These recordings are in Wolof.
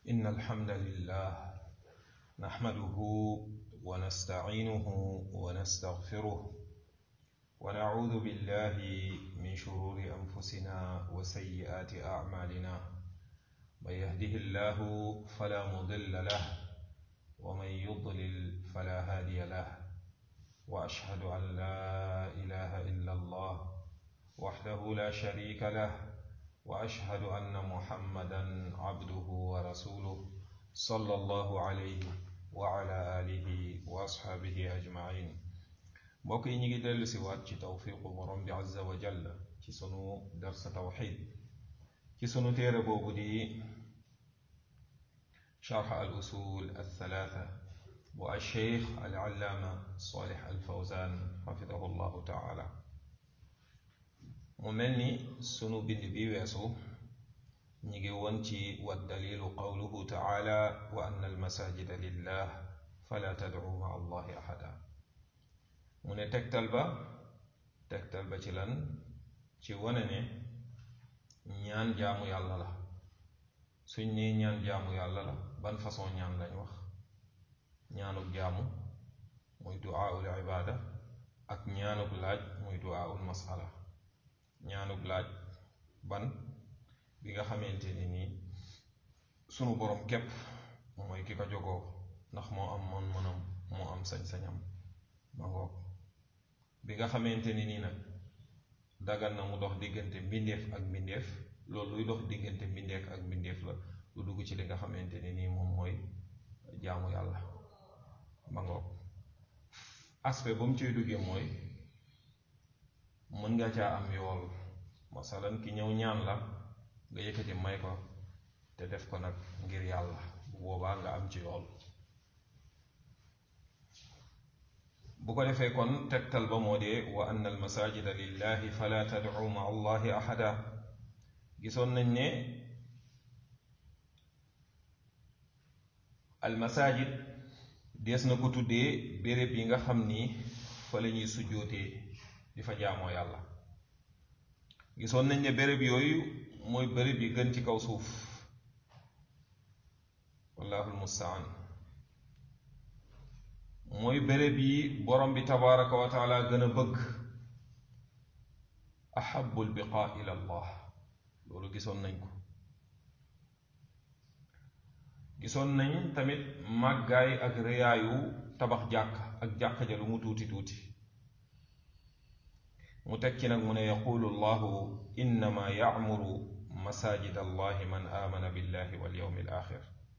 إن الحمد لله نحمده ونستعينه ونستغفره ونعوذ بالله من شرور أنفسنا وسيئات أعمالنا من يهده الله فلا مضل له ومن يضلل فلا هادي له وأشهد أن لا إله إلا الله وحده لا شريك له واشهد ان محمدا عبده ورسوله صلى الله عليه وعلى اله واصحابه اجمعين mbokk yi ñu ngi dellu si waat ci tawfiqu borom bi azza wa jalla ci sunu darsa tawxid ci sunu téere boobu di sharx al usul al thalatha bu al cheikh al allaama salih al fawzan xafidahu llahu taala mu mel ni sunu bind bi weesu ñi ngi woon ci wa dalilu qawluhu taala wa anna almasajida lillah fala tadcu ma allahi ahada mu ne tegtal ba tegtal ba ci lan ci wane ne ñaan jaamu yàlla la suñ nee ñaan jaamu yàlla la ban façon ñaan lañ wax ñaanuk jaamu muy duaaul ibaada ak ñaanuk laaj muy duaaul masala ñaanug laaj ban bi nga xamante ni nii sunu borom képp mooy ki ko jogoo ndax moo am man mënam moo am sañ-sañam ma ngoog bi nga xamante ni nii nag dagal na mu dox diggante mbindeef ak mbindeef loolu luy dox diggante mbindeef ak mbindeef la lu dugg ci li nga xamante ni nii moom mooy jaamu yàlla ma ngoog aspect ba mu ciy duggee mooy mën nga caa am yool masalan ki ñëw ñaan la nga yëkkati may ko te def ko nag ngir yàlla bu boobaa nga am ci yool bu ko defee kon tegtal ba moo dee wa anna al masajida lillahi fala tad'u ma allahi ahada gisoon nañ ne al masajid dees na ko tuddee béréb yi nga xam ni fa la ñuy sujjootee di fa jaamoo yàlla gisoon nañ ne béréb yooyu mooy béréb yi gën ci kaw suuf wallahu almustaan mooy béréb yi borom bi tabaraka wa taala gën a bëgg ahabu lbiqaa ila allah loolu gisoon nañ ko gisoon nañ tamit màggaay ak rëyaayu tabax jàkk ak jàkk ja lu mu tuuti tuuti mu teg ci nag mu ne yaqulu llahu innama yacmuru masajid allahi man amana billahi wal yawmi al axir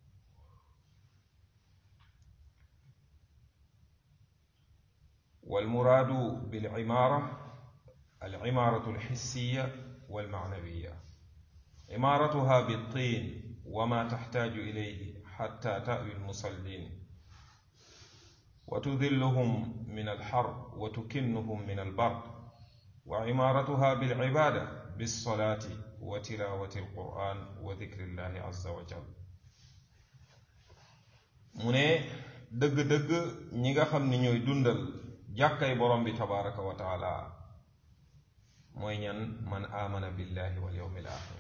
والمراد بالعمارة العمارة الحسية والمعنوية عمارتها بالطين وما تحتاج إليه حتى تأوي المصلين وتذلهم من الحر وتكنهم من البرد وعمارتها بالعبادة بالصلاة وتلاوة القرآن وذكر الله عز وجل mu ne dëgg-dëgg ñi nga xam ni ñooy dundal jàkkay borom bi tabaraka wa taala mooy ñan man aamana billahi wal yawmi al axir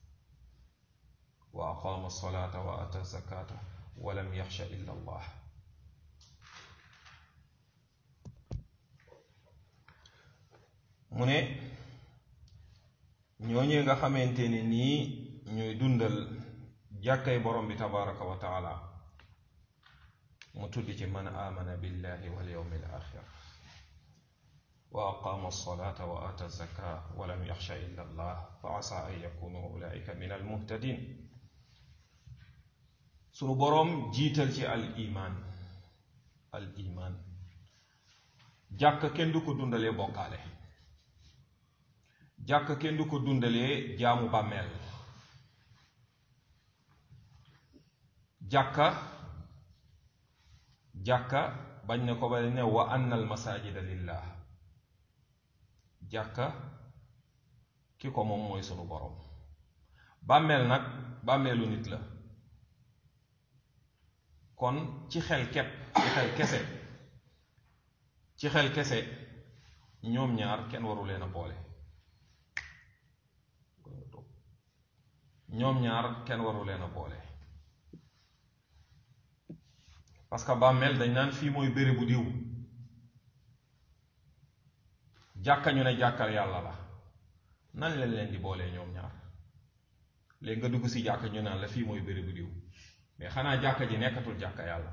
wa aqaama alsalata wa ata zakata wa lam yaxsha illa allah mu ne ñooñee nga xamante ne nii ñooy dundal jàkkay borom bi tabaraka wa taala mu tudd ci man aamana billahi wal yawmi al axir wa aqaama alsalata wa ata zaka wa lam yaxsha illa allah fa asa an yakunu ulaika min al muhtadin sunu boroom jiital ci al iman al iman jàkk kenn du ko dundalee bokkaale jàkk kenn du ko dundalee jaamu bàmmeel jàkka jàkka bañ na ko ba ne wa anna al masajida lillah jàkka ki ko moom mooy sunu boroom bàmmeel nag bàmmeelu nit la kon ci xel kepp ci xel kese ci xel kese ñoom ñaar kenn waru leen a boole ñoom ñaar kenn waru leen a boole parce que bàmmeel dañ naan fii mooy bérébu diw jàkka ñu ne jàkkal yàlla la nan leen leen di boolee ñoom ñaar léegi nga dugg si jàkka ñu naan la fii mooy bérébu diw mais xanaa jàkka ji nekkatul jàkka yàlla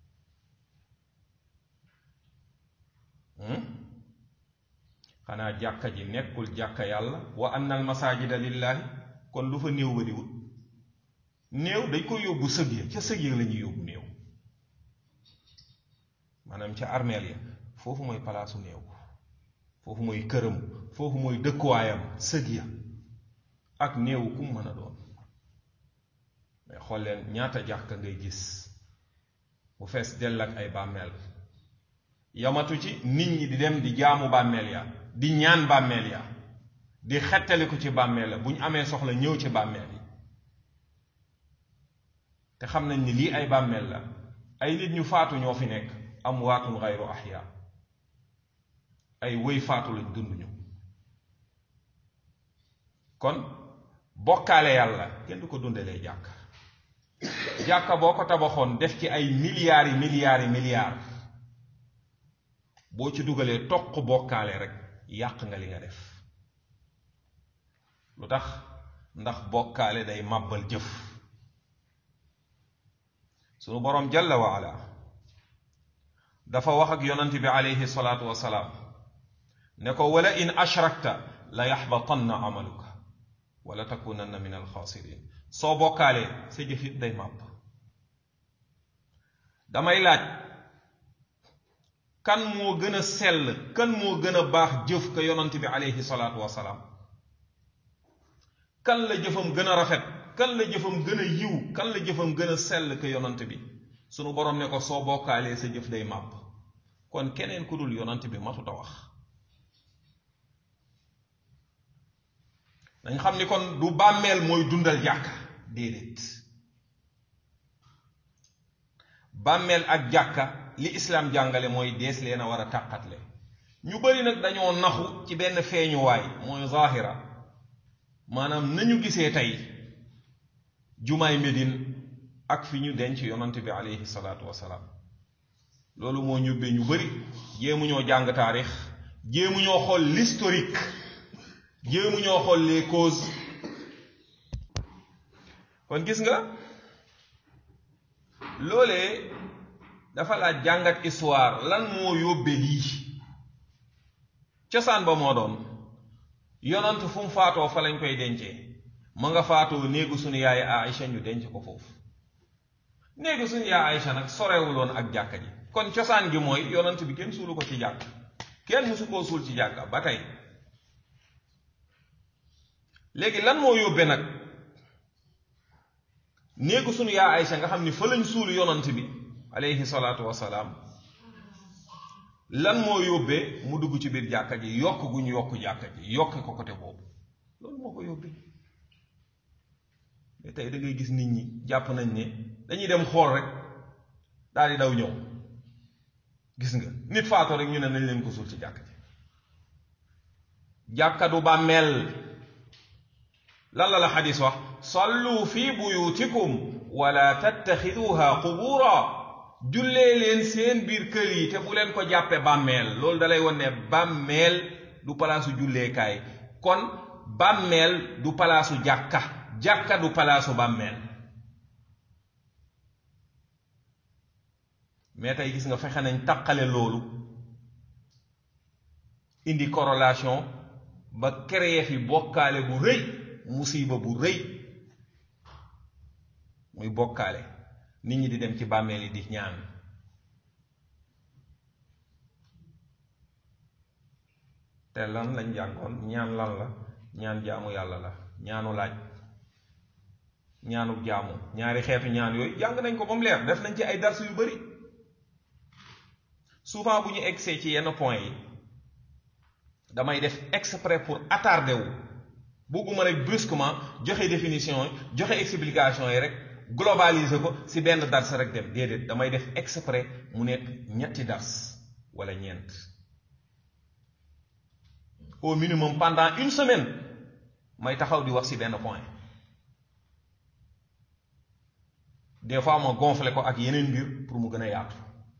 xanaa jàkka ji nekkul jàkka yàlla wa anna al masajida lillahi kon lu fa néew ba di wut néew dañ ko yóbbu sëg ya ca sëg ya la ñuy yóbbu néew maanaam ca armeel ya foofu mooy palaasu néew foofu mooy këram foofu mooy dëkkuwaayam sëg ya ak néew ku mu mën a doon mais xool leen ñaata jàkka ngay gis bu fees dell ak ay bàmmeel yamatu ci nit ñi di dem di jaamu bàmmeel ya di ñaan bàmmeel ya di xettaliku ci bàmmeel ya bu ñu amee soxla ñëw ci bàmmeel yi te xam nañ ni lii ay bàmmeel la ay nit ñu faatu ñoo fi nekk amwaatun gayru ahya ay wëy faatu lañ dund ñu kon bokkaale yàlla kenn du ko dundalee jàkka jàkka boo ko tabaxoon def ci ay milliards yi milliards yi milliards boo ci dugalee toq bokkaale rek yàq nga li nga def lu tax ndax bokkaale day màbbal jëf sunu boroom jalla wa ala dafa wax ak yonant bi alayhi salaatu wasalaam ne ko wala in ashrakta la yaxbatanna amaluka wala takunanna min alxaasirin soo bokkaalee sa jëfit day màbb damay laaj kan moo gën a sell kan moo gën a baax jëf ka yonant bi alayhi salaatu wasalaam kan la jëfam gën a rafet kan la jëfam gën a yiw kan la jëfam gën a sell ka yonant bi sunu borom ne ko soo bokkaalee sa jëf day màbb kon keneen ku dul yonant bi matuta wax dañ xam ni kon du bàmmeel mooy dundal jàkka déedéet bàmmeel ak jàkka li islaam jàngale mooy dees leen a war a tàqatle ñu bari nag dañoo naxu ci benn feeñuwaay mooy zahira maanaam nañu gisee tey jumaay Médine ak fi ñu denc yonant bi aleyhi salaatu wasalaam loolu moo ñubbee ñu bari jéemu ñoo jàng taarix jéemu ñoo xool l'historique jéemu ñoo xool les causes kon gis nga loolee dafa laaj jàngat histoire lan moo yóbbe lii cosaan ba moo doon yonant fu mu faatoo fa lañ koy dencee ma nga faatoo néegu suñu yaay Aïcha ñu denc ko foofu néegu suñu yaay Aïcha nag sorewuloon ak jàkka ji kon cosaan gi mooy yonant bi kenn suulu ko ci jàkk kenn mësu koo suul ci jàkka ba tey léegi lan moo yóbbe nag néegu suñu yaay Aïcha nga xam ni fa lañ suulu yonant bi aleyhi salaatu wasalaam lan moo yóbbee mu dugg ci biir jàkka ji yokk gu ñu yokk jàkka ji yokk ko côté boobu loolu moo ko yóbbee mais tey da ngay gis nit ñi jàpp nañ ne dañuy dem xool rek daal di daw ñëw gis nga nit faatoo rek ñu ne nañ leen ko suul ci jàkka ji jàkka du bàmmeel lan la la xadis wax sallu fi buyutikum wala tattaxiduha qubura jullee leen seen biir kër yi te bu leen ko jàppe bàmmeel loolu dalay won ne bàmmeel du palaasu julleekaay kon bàmmeel du palaasu jàkka jàkka du palaasu bàmmeel mais tey gis nga fexe nañ taqale loolu indi corrélation ba créer fi bokkaale bu rëy musiba bu rëy muy bokkaale nit ñi di dem ci bàmmeel yi di ñaan te lan lañ jàngoon ñaan lan la ñaan jaamu yàlla la ñaanu laaj ñaanu jaamu ñaari xeetu ñaan yooyu jàng nañ ko ba mu leer def nañ ci ay darsu yu bari souvent bu ñu egsee ci yenn point yi damay def exprès pour attardé wu bëgguma rek brusquement joxe définition yi joxe explication yi rek globaliser ko si benn dars rek dem déedéet damay def exprès mu nekk ñetti dars wala ñeent au minimum pendant une semaine may taxaw di wax si benn point des fois ma gonfler ko ak yeneen mbir pour mu gën a yaatu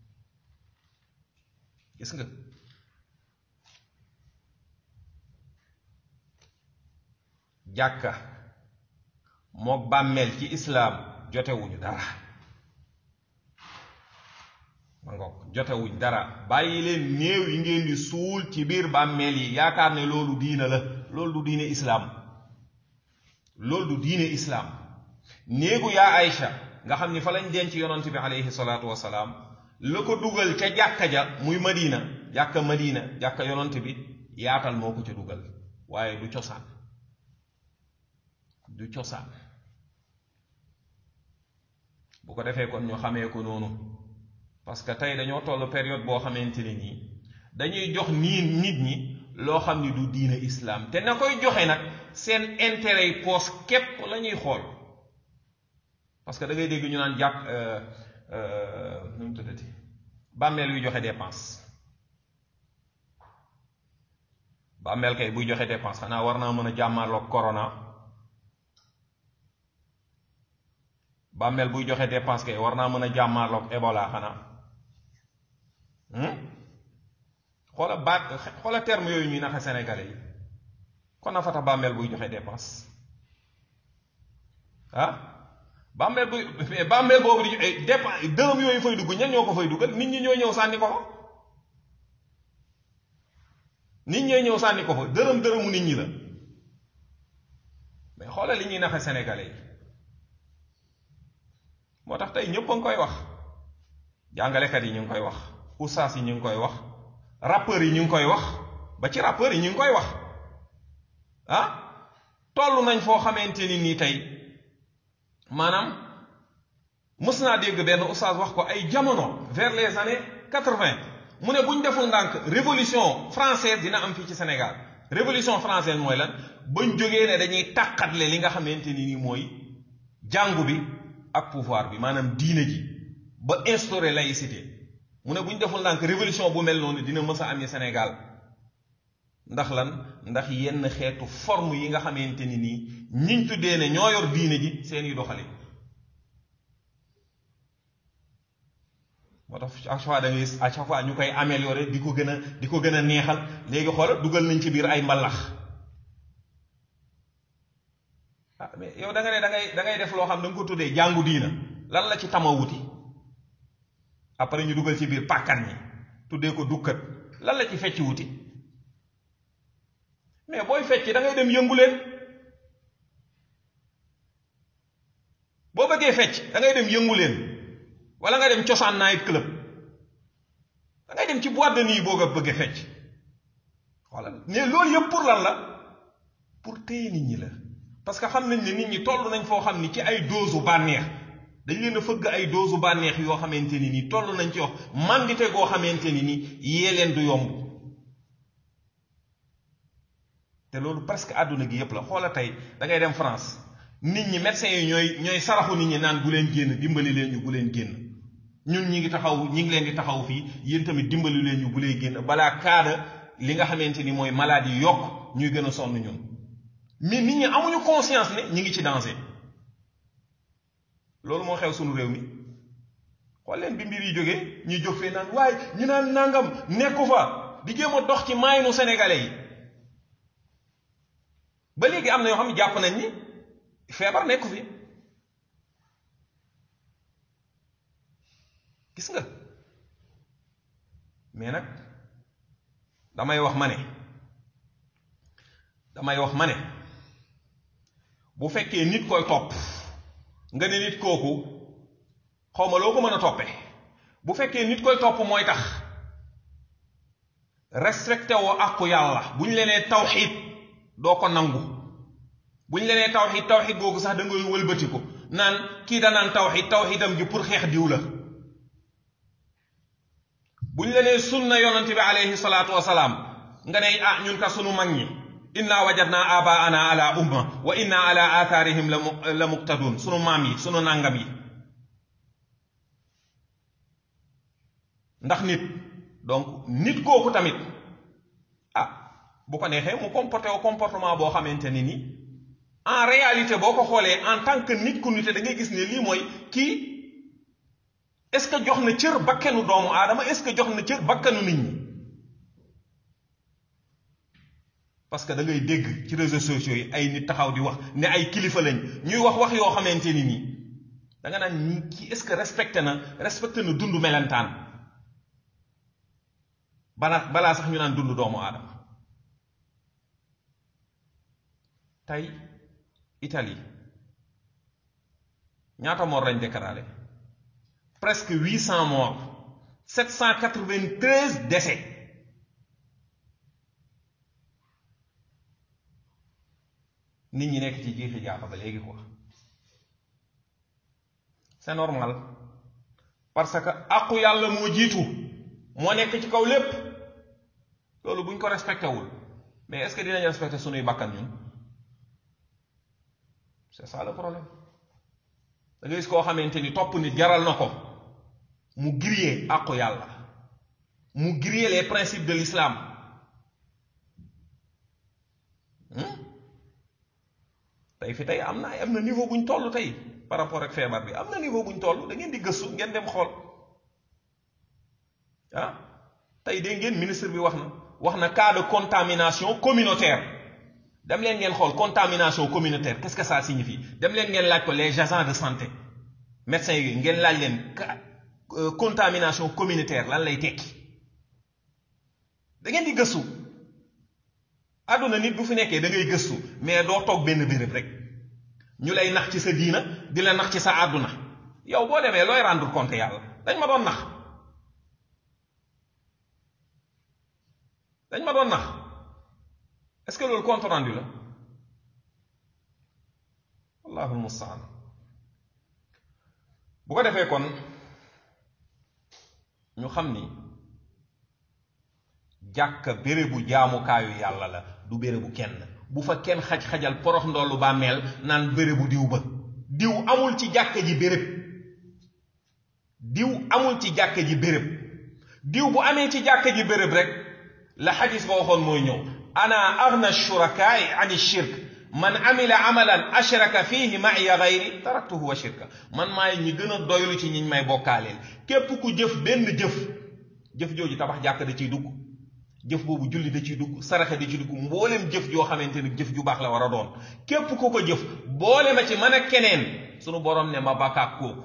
gis nga jàkka mook bàmmeel ci islaam jotewuñu dara ma ngoog jotewuñ dara bàyyi leen néew yi ngeen di suul ci biir bàmmeel yi yaakaar ne loolu diina la loolu du diine islaam loolu du diine islaam néegu yaa Aïcha nga xam ni fa lañ denc yonant bi aleyhi salaatu wasalaam la ko dugal ca jàkka ja muy madina jàkka madina jàkka yonant bi yaatal moo ko ca dugal waaye du cosaan du cosaan bu ko defee kon ñu xamee ko noonu parce que tey dañoo toll période boo xamante ne nii dañuy jox nii nit ñi loo xam ni du diine islaam te na koy joxe nag seen intérêt yi poos képp la ñuy xool parce que da ngay dégg ñu naan jàpp nu mu tuddati bàmmeel yuy joxe dépense bàmmeel kay buy joxe dépense xanaa war naa mën a jàmmaarloog corona bàmmeel buy joxe dépense kay war naa mën a jàmmaarloog Ebola xanaa xoola baat xoola terme yooyu ñuy naxe sénégalais yi kon na fa tax bàmmeel buy joxe dépense ah bàmmeel buy mais bàmmeel boobu di dépense dërëm yooyu fay dugg ñan ñoo ko fay duggal nit ñi ñoo ñëw sànni ko fa nit ñee ñëw sànni ko fa dërëm dërëmu nit ñi la mais xoola li ñuy naxe sénégalais yi moo tax tey ñëpp a ngi koy wax jàngalekat yi ñu ngi koy wax oustaz yi ñu ngi koy wax rappeurs yi ñu ngi koy wax ba ci rappeurs yi ñu ngi koy wax ah toll nañ foo xamante ni nii tey maanaam mës naa dégg benn oustaz wax ko ay jamono vers les années quatre-vingt mu ne bu ñu deful ndànk révolution française dina am fii ci Sénégal révolution française mooy lan bañ jógee ne dañuy tàqatle li nga xamante ni nii mooy jàngu bi ak pouvoir bi maanaam diine ji ba instaurer laïcité mu ne bu ñu deful ndànk révolution bu mel noonu dina mës a amee Sénégal ndax lan ndax yenn xeetu forme yi nga xamante ni nii ñiñ tuddee ne ñoo yor diine ji seeni doxali moo tax à chaque fois da ngay à chaque fois ñu koy améliorer di ko gën a di ko gën a neexal léegi xool dugal nañ ci biir ay mbalax ah mais yow da nga ne da ngay da ngay def loo xam da nga ko tuddee jàngu diina lan la ci tama wuti après ñu dugal ci biir pàkkan ñi tuddee ko dukkat lan la ci fecc wuti mais booy fecc da ngay dem yëngu leen boo bëggee fecc da ngay dem yëngu leen wala nga dem cosaan night club da ngay dem ci boîte de nuit boo nga bëggee fecc wala mais loolu yëpp pour lan la pour téye nit ñi la parce que xam nañ ne nit ñi toll nañ foo xam ni ci ay doosu bànneex dañ leen a fëgg ay doosu bànneex yoo xamante ni nii toll nañ ci wax mandite goo xamante ni nii yee leen du yomb te loolu presque àdduna gi yépp la xoola tey da ngay dem France nit ñi médecins yi ñooy ñooy saraxu nit ñi naan bu leen génn dimbali leen ñu bu leen génn ñun ñi ngi taxaw ñi ngi leen di taxaw fii yéen tamit dimbali leen ñu bu leen génn balaa kaada li nga xamante ni mooy maladie yi yokk ñuy gën a sonn ñun mais nit ñi amuñu conscience ne ñi ngi ci danger loolu moo xew sunu réew mi xool leen bi mbir yi jógee ñuy jóg fee naan waaye ñu naan nangam nekku fa di jéem a dox ci maayinu sénégalais yi ba léegi am na yoo xam ne jàpp nañ ni feebar nekku fi gis nga mais nag damay wax ma ne damay wax ma ne bu fekkee nit koy topp nga ne nit kooku xawma loo ko mën a toppe bu fekkee nit koy topp mooy tax respecté woo àqu yàlla bu ñu lenee tawxiid doo ko nangu bu ñu lenee tawxiid tawxiid googu sax da ngay wëlbati ko naan kii danaan tawxiid tawxiidam ji pour xeex diw la bu ñu lenee sunna yonante bi alayhi salaatu wasalaam nga ne ah ñun ka sunu mag ñi inna wajadna abaana ala umma wa inna ala athaarihim la muqtadun sunu maam yi sunu nàngam yi ndax nit donc nit kooku tamit ah bu ko neexee mu comporté au comportement boo xamante ni ni en réalité boo ko xoolee en tant que nit ku nite da ngay gis ne lii mooy kii est-ce que jox na cër bakkanu doomu aadama est-ce que jox na cër bakkanu nit ñi parce que da ngay dégg ci réseaux sociaux yi ay nit taxaw di wax ne ay kilifa lañ ñuy wax wax yoo xamante ni nii da nga naan ñi kii est-ce que respecté na respecté na dund melentaan balaa balaa sax ñu naan dund doomu aadama tey Italie ñaata mort lañ déclaré presque huit cent morts sept cent quatre-vingt-treize décès nit ñi nekk ci jiixi jaaxa ba léegi quoi c'est normal parce que àqu yàlla moo jiitu moo nekk ci kaw lépp loolu buñ ko respecté wul mais est-ce que dinañ respecté sunuy bakkan ñun c'est ça le problème da ngay gis koo xamante ni topp nit jaral na ko mu griller àqu yàlla mu griller les principes de l'islam tey fi tey am na am na niveau buñ toll tey par rapport ak feebar bi am na niveau buñ toll da ngeen di gëstu ngeen dem xool ah tey dégg ngeen ministre bi wax na wax na cas de contamination communautaire dem leen ngeen xool contamination communautaire qu'est-ce que ça signifie dem leen ngeen laaj ko les agents de santé médecins yi ngeen laaj leen contamination communautaire lan lay tekki da ngeen di gëstu àdduna nit bu fi nekkee da ngay gëstu mais doo toog benn béréb rek ñu lay nax ci sa diina di la nax ci sa àdduna yow boo demee looy rendre compte yàlla dañ ma doon nax dañ ma doon nax est-ce que loolu compte rendu la wallahu almustaan bu ko defee kon ñu xam ni jàkka bérébu jaamukaayu yàlla la du bérébu kenn bu fa kenn xaj-xajal porox ndollu bàmmeel naan bérébu diw ba diw amul ci jàkka ji béréb diw amul ci jàkka ji béréb diw bu amee ci jàkka ji béréb rek la xadis ba waxoon mooy ñëw ana agna shurakaai an shirk man amila amalan ashraka fihi maiya gayri taraktuhu wa shirka man maay ñi gën a doylu ci ñiñ may bokkaaleel képp ku jëf benn jëf jëf jooju tabax jàkk da ciy dugg jëf boobu julli da ciy dugg saraxe da ciy dugg mboolem jëf joo xamante ni jëf ju baax la war a doon képp ku ko jëf boole ma ci man ak keneen sunu borom ne ma bakkaak kooku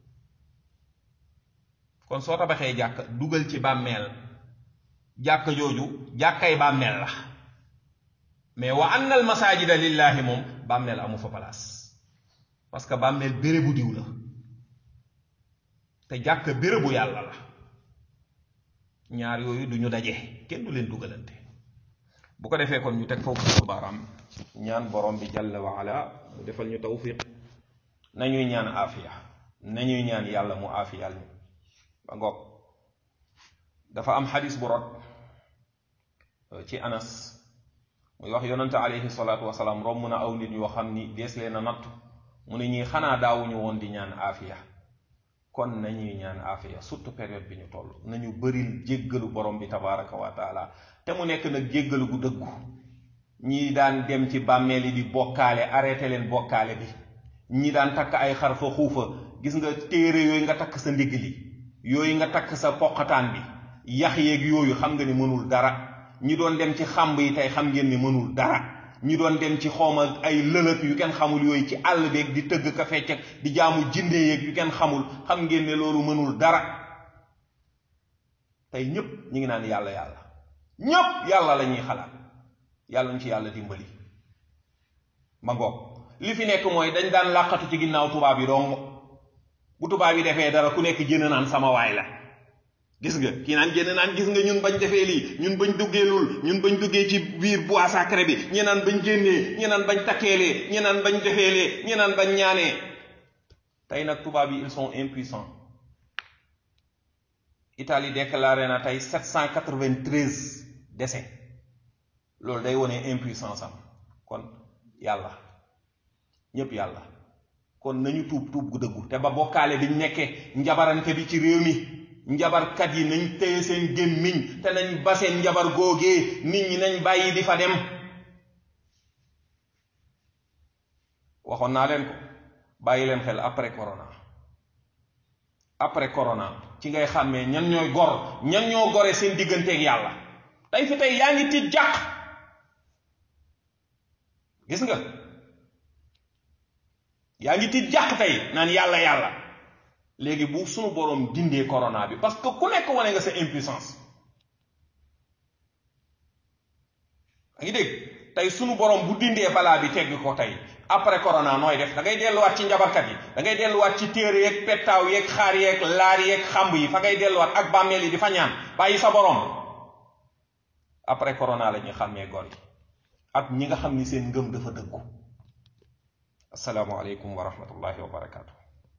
kon soo tabaxee jàkk dugal ci bàmmeel jàkk jooju jàkkay bàmmeel la mais wa anna al masajida lillahi moom bàmmeel amu fa place parce que bàmmeel bérébu diw la te jàkk bérébu yàlla la ñaar yooyu du ñu daje kenn du leen dugalante bu ko defee kon ñu teg foofu suñu baaraam ñaan borom bi jalla wa ala mu defal ñu tawfiq nañuy ñaan aafiya nañuy ñaan yàlla mu aafiyal ñu ba ngoog dafa am xadis bu rot ci anas muy wax yonante alayhi salaatu wasalaam romb na aw nit yoo xam ni dees leen a nattu mu ne ñii xanaa daawuñu woon di ñaan aafiya kon nañuy ñaan aafiya surtout période bi ñu toll nañu bëril jéggalu borom bi tabaraka wa taala te mu nekk nag jéggalu gu dëggu ñii daan dem ci bàmmeel yi di bokkaale arrêté leen bokkaale bi ñi daan takk ay xar fa xuufa gis nga téere yooyu nga takk sa ndigg li yooyu nga takk sa poqataan bi yax yeeg yooyu xam nga ni mënul dara ñi doon dem ci xàmb yi tey xam ngeen ni mënul dara ñi doon dem ci xawma ay lëlëk yu kenn xamul yooyu ci àll beeg di tëgg ka fecc ak di jaamu jinde yeeg yu kenn xamul xam ngeen ne loolu mënul dara tey ñépp ñi ngi naan yàlla yàlla ñépp yàlla la ñuy xalaat yàlla ñu ci yàlla dimbali ma ngoog li fi nekk mooy dañ daan làqatu ci ginnaaw tubaab yi dong bu tubaab yi defee dara ku nekk jënd naan sama waay la gis nga kii naan génn naan gis nga ñun bañ defee lii ñun bañ duggee lul ñun bañ duggee ci biir bois sacré bi ñi naan bañ génnee ñi naan bañ takkeelee ñi naan bañ defeelee ñi naan bañ ñaanee tey nag tubaab yi ils sont impuissants Italie déclaré na tey 793 décès loolu day wone impuissance am kon yàlla ñépp yàlla kon nañu tuub tuub gu dëggu te ba bokkaale biñ nekkee njabarante bi ci réew mi njabarkat yi nañ téye seen gémmiñ te nañ ba seen njabar góogee nit ñi nañ bàyyi di fa dem waxoon naa leen ko bàyyi leen xel après corona après corona ci ngay xàmmee ñan ñooy gor ñan ñoo gore seen digganteeg yàlla tey fi tey yaa ngi tiit jàq gis nga yaa ngi tiit jàq tey naan yàlla yàlla léegi bu sunu boroom dindee corona bi parce que ku nekk wane nga sa impuissance a ngi dégg tey sunu boroom bu dindee balaa bi tegg ko tey après corona nooy def da ngay delluwaat ci njabarkat yi da ngay delluwaat ci téere yeeg pettaaw yeeg xaar yeeg laar yeeg xamb yi fa ngay delluwaat ak bàmmeel yi di fa ñaan bàyyi sa boroom après corona la ñuy xàmmee gor yi ak ñi nga xam ni seen ngëm dafa dëggu asalaamualeykum wa rahmatullahi wa barakaatu